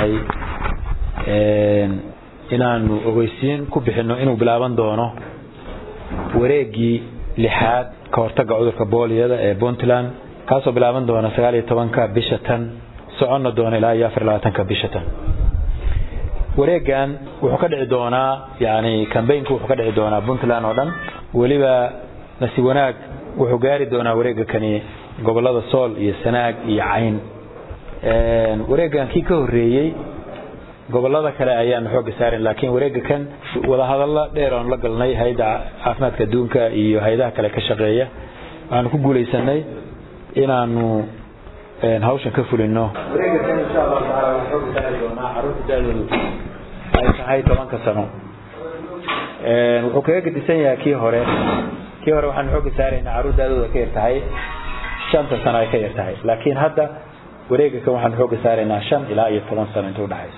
tahay inaanu ogeysiin ku bixino inuu bilaaban doono wareegii lixaad ka hortaga cudurka booliyada ee puntland kaasoo bilaaban doona sagaal iyo tobanka bisha tan soconna doona ilaa iyo afar labaatanka bisha tan wareegan wuxuu ka dhici doonaa yani cambaynku wuxuu ka dhici doonaa puntland oo dhan weliba nasi wanaag wuxuu gaari doonaa wareega kani gobolada sool iyo sanaag iyo cayn wareegan kii ka horeeyey gobolada kale ayaanu xooga saarin laakiin wareega kan wadahadalla dheer oon la galnay hay-adda caafimaadka adduunka iyo hay-adaha kale ka shaqeeya waxaanu ku guulaysanay inaanu hawshan ka fulino wareega kan insha allahu taala waxaa xooga saari doonaa caruurta da-doodu ay tahay tobanka sano wuxuu kaga gedisan yahay kii hore kii hore waxaanu xooga saaraynaa caruur da-dooda ka yar tahay shanta sano ay ka yar tahay laakiin hadda wareega kan waxaanu xooga saaraynaa shan ilaa iyo toban sano inta udhexaysa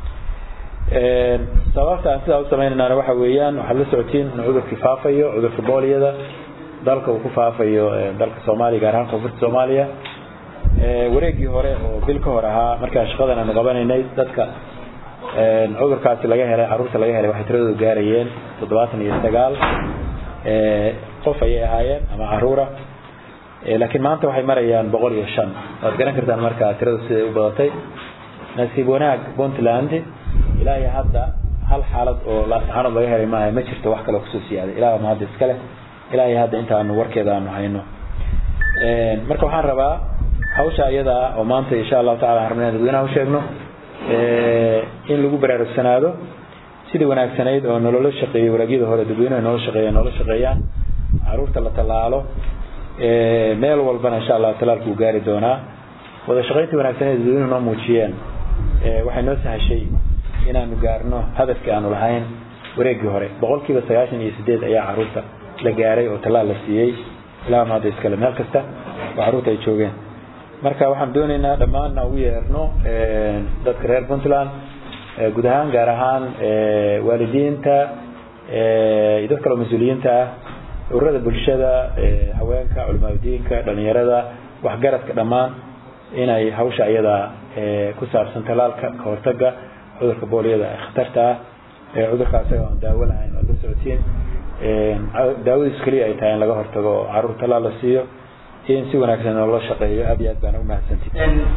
sababta aan sidaa u sameynayna waxa weeyaan waxaad la socotiin in cudurkii faafayo cudurka booliyada dalka uu ku faafayo dalka soomaaliya gaar ahaan koonfurta soomaaliya wareegii hore oo bil ka hor ahaa markaa shaqadan aanu qabanaynay dadka cudurkaasi laga helay caruurta laga helay waxay tiradoodu gaarayeen toddobaatan iyo sagaal qof ayay ahaayeen ama caruura laakiin maanta waxay marayaan boqol iyo shan waad garan kartaan markaa tiradu siday u badatay nasiib wanaag puntland ilaa iyo hadda hal xaalad oo laascaanood laga helay maaha ma jirto wax kaloo kusoo siyaaday ilaa ma hadda iska leh ilaa iyo hadda intaanu warkeeda aanu hayno marka waxaan rabaa hawsha iyada oo maanta insha allahu tacala aan rabnay dadweynaha u sheegno in lagu baraarugsanaado sidii wanaagsanayd oo nolola shaqeeyey wareegyada hore dadweynuhu noola shaqeeya noola shaqeeyaan caruurta la tallaalo meel walbana insha allah talaalku uu gaari doonaa wada shaqayntii wanaagsaneed dadweynuhu noo muujiyeen waxay noo sahashay inaanu gaarno hadafkii aanu lahayn wareegii hore boqolkiiba sagaashan iyo sideed ayaa caruurta la gaaray oo tallaal la siiyey ilaa ma hadda iskale meel kasta oo caruurta ay joogeen marka waxaan doonaynaa dhammaanna ugu yeerno dadka reer puntland guud ahaan gaar ahaan waalidiinta iyo dad kaloo mas-uuliyiinta ah ururada bulshada haweenka culimaadudiinka dhalinyarada waxgaradka dhammaan inay hawsha iyada ku saabsan talaalka ka hortaga cudurka booliyada ee khatarta ah cudurka isaga aan daawo lahayn oo la socotiin daawadiisu keliya ay tahay in laga hortago oo caruur talaal la siiyo in si wanaagsan loola shaqeeyo aad iyo aad baan umahadsantihi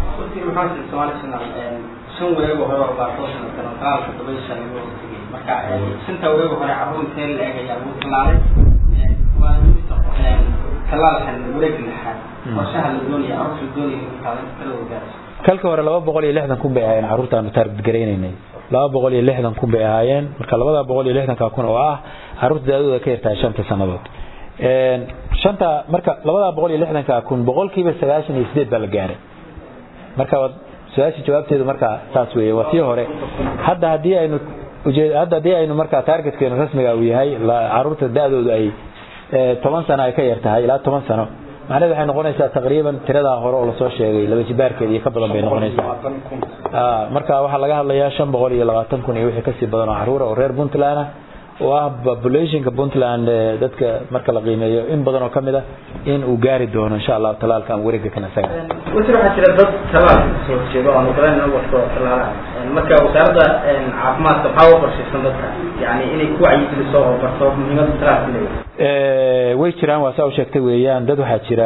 shan wareego hore oo baa soo sanadkan oo talaalka toban shan lagu tegay marka shanta wareego hore caruur intee la eeg ayaa lagu talaalay waa midka talaalkan wareega lixaad qorshaha la doonaya caruurta la doonaya in taalan talada gaarayso kalka hore laba boqol iyo lixdan kun bay ahaayeen caruurtaanu taarget garaynaynay laba boqol iyo lixdan kun bay ahaayeen marka labada boqol iyo lixdanka kun oo ah caruurta daadooda ka yartahay shanta sanadood shanta marka labada boqol iyo lixdanka kun boqolkiiba sagaashan iyo sideed baa la gaaray marka su-aasha jawaabteedu marka saas weeye waa tii hore hadda haddii aynu ujeed hadda haddii aynu marka targetkeenu rasmiga uu yahay caruurta da-doodu ay toban sano ay ka yar tahay ilaa toban sano macnaheed waxay noqonaysaa taqriiban tiradaa hore oo lasoo sheegay laba jibaarkeeda iyo ka badan bay noqonaysaa marka waxaa laga hadlayaa shan boqol iyo labaatan kun iyo wixii kasii badan oo caruura oo reer puntland ah oo ah populationka puntland dadka marka la qiimeeyo in badan oo kamid ah in uu gaari doono insha allahu talaalka ama wareega kan isaga wasiir waxaa jira dad talaal soo jeedo aan ogolaan in waxko talaalaha marka wasaaradda caafimaadka maxaa u qorshaysan dadka yani inay ku wacyigeliso oo barto muhiimada talaalka leeyahay way jiraan waa saa u sheegtay weeyaan dad waxaa jira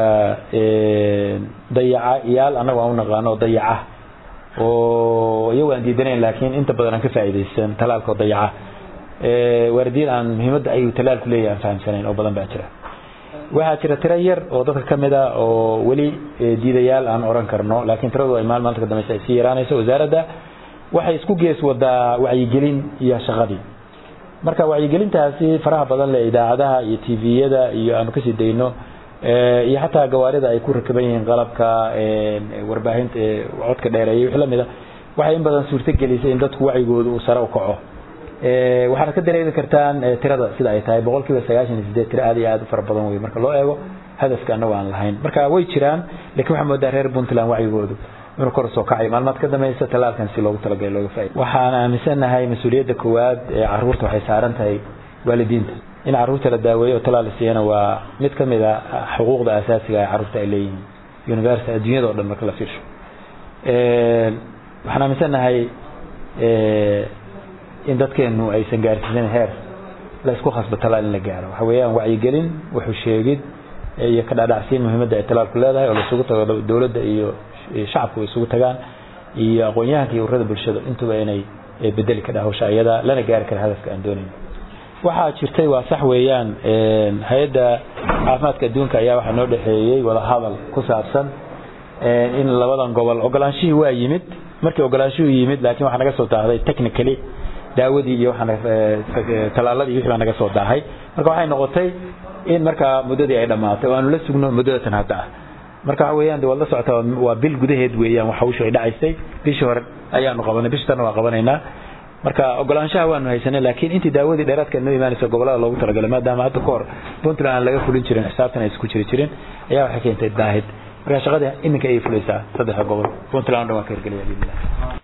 dayaca iyaal annagu aan u naqaano oo dayaca oo iyagu aan diidanayn laakiin inta badan aan ka faa'iidaysan talaalka oo dayaca waalidiin aan muhiimadda ayuu talaalku leeyahay aan fahamsanayn oo badan baa jira waxaa jira tiro yar oo dadka kamid a oo weli diidayaal aan oran karno laakiin tiradu ay maal maalinta ka dambeysa ay sii yaraanayso wasaaradda waxay isku gees wadaa wacyigelin iyo shaqadii marka wacyigelintaasi faraha badan leh idaacadaha iyo tviyada iyo aanu kasii dayno iyo xataa gawaarida ay ku rakaban yihiin qalabka warbaahinta codka dheereeya wixii lamid a waxay in badan suurto gelisay in dadku wacyigooda uu sare u kaco waxaad ka dareemi kartaan tirada sida ay tahay boqol kiiba sagaashan iyo sideed tiro aad iyo aad u fara badan wey marka loo eego hadafka anagu aan lahayn marka way jiraan lakin waxaa moodaa reer puntland wacyigoodu inuu kor usoo kacay maalmaad ka dambaysa talaalkan si loogu talagalay looga faaida waxaan aaminsanahay mas-uuliyadda koowaad ee caruurta waxay saaran tahay waalidiinta in caruurta la daaweeyo oo talaal la siiyana waa mid kamid a xuquuqda asaasiga ee caruurta ay leeyihiin university adduunyada o dhan marka la fiirsho waxaan aaminsanahay in dadkeenu aysan gaarsiisan heer la isku khasbo talaal in la gaaro waxa weeyaan wacyigelin wuxuu sheegid iyo ka dhaadhacsiin muhiimadda ay talaalku leedahay oo la isugu tago dowladda iyo shacabku ay isugu tagaan iyo aqoon-yahanka iyo ururada bulshada intuba inay bedeli kadha hawsha iyada lana gaari kara hadafka aan doonayn waxaa jirtay waa sax weeyaan hay-adda caafimaadka adduunka ayaa waxaa noo dhexeeyey wadahadal ku saabsan in labadan gobol ogolaanshihii waa yimid markii ogolaanshuhu yimid laakiin waxaa naga soo daahday technically daawadii iyo talaaladii wixii baa naga soo daahay marka waxay noqotay in markaa muddadii ay dhammaatay oo aanu la sugno muddadatan hadda ah marka waxa weeyaan de waad la socotaa waa bil gudaheed weeyaan wax hawshu ay dhacaysay bishii hore ayaanu qabanay bishii tanna waa qabanaynaa marka ogolaanshaha waanu haysanay laakiin intii daawadii dheeraadka noo imaanaysa gobolada loogu talagalay maadaama hadda ka hor puntland aan laga fulin jirin xisaabtan ay isku jiri jirin ayaa waxay keentay daahid marka shaqadii iminka ayay fulaysaa saddexda gobol puntland o dhan waa ka hirgelaya biidnillah